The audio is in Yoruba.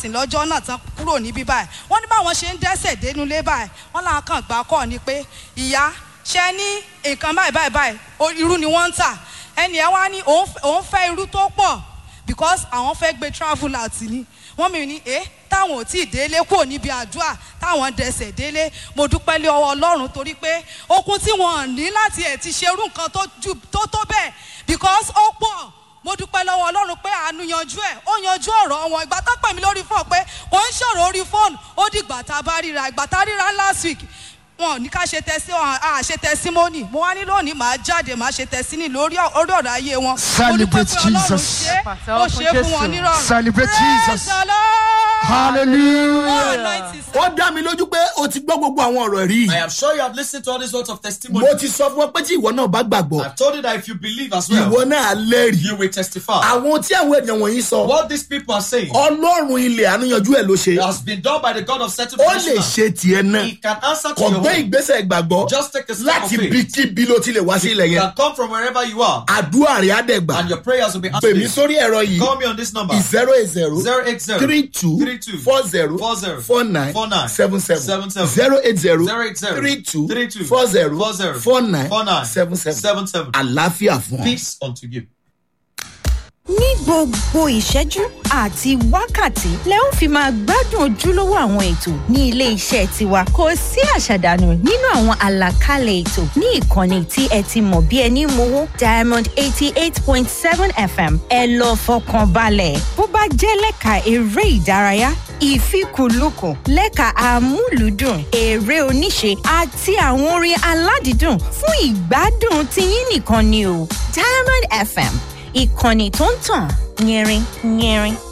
sìn lọ́jọ́ náà tán kúrò níbí báyìí wọ́n ní báwọn ṣe ń dẹ́sẹ̀ dénúlé báyìí wọ́n làwọn kàn gbà kọ́ ni pé ìyá ṣe ní nǹkan báyìí báyìí báyìí o- irú ni wọ́n ń tà ẹnì ẹ wá ní òun f- òun fẹ́ irú tó pọ̀ because àwọn fẹ́ gbé travel out ni wọ́n mi ní ẹ́ táwọn ò tí ì délé kúrò níbi àdúrà táwọn dẹsẹ̀ délé mo dúpẹ́ lé ọwọ́ ọlọ́run torí pé okun tí wọ́n ní láti ẹ̀ ti ṣerú nǹkan tó ju tó tó bẹ́ẹ̀ because ó pọ̀ mo dúpẹ́ lọ́wọ́ ọlọ́run pé àánú yanjú ẹ̀ ó yanjú ọ̀rọ̀ wọn ìgbà tó pè mí lórí fóònù pé kò ń ṣòro orí fóònù ó dìgbà tá a bá ríra ìgbà tá a ríra last week wọn ò ní ká ṣe tẹsí wọn à ṣe tẹsímọ́nì mo wá ní lónìí màá jáde màá ṣe tẹsíní lórí ọ- orí ọ̀rọ̀ ayé wọn. Celebrate Mo dúpẹ́ pé Ọlọ́run Jesus. ṣe é, ó ṣe é fún wọn nírọ̀rùn. Celebrate Praise Jesus. the Lord. hallelujah. Anointing ó dá mi lójú pé o ti gbọ́ gbogbo àwọn ọ̀rọ̀ rí I am sure you have listened to all these words of testimony. mo ti sọ fún ọ pé tí ìwọ náà bá gbàgbọ́ I've told you that if you believe as well, ìwọ náà á lẹ́rìí you will testify. àwọn tí àwọn ènìyàn wọ̀nyí sọ What these people are saying ọlọ́run ilẹ̀ àánúyanjú ẹ̀ ló ṣe has been done by the God of certain ó lè ṣe tiẹ̀ náà He can answer to kò your gbé home. ìgbésẹ̀ ìgbàgbọ́ Just take a step láti of faith. bí kíbi ló ti lè wá sí ilẹ̀ You yẹn can come from wherever you are, àdúrà rẹ̀ á dẹ̀ gbà and your prayers will be pè mí answered. sórí ẹ̀rọ yìí Call me on this number. zero eight zero 080 three two 32 four zero 40 four nine 49 seven seven 77 zero eight zero 080 three two 32 four zero 40 four nine 49 seven seven 77. àlàáfíà fún ọ. Peace unto you. ní gbogbo ìṣẹ́jú àti wákàtí lẹ ó fi máa gbádùn ojúlówó àwọn ètò ní ilé iṣẹ́ tiwa kò sí àṣàdànù nínú àwọn àlàkalẹ̀ ètò ní ìkànnì tí ẹ ti mọ̀ bí ẹni mowó diamond eighty eight point seven fm ẹ lọ fọkàn balẹ̀ bó bá jẹ́ lẹ́ka eré ìdárayá ìfikùnlukùn lẹ́ka amúlùúdùn eré oníṣe àti àwọn orin aládìídùn fún ìgbádùn tiyín nìkan ni o diamond fm ìkànnì tó ń tàn yẹrin yẹrin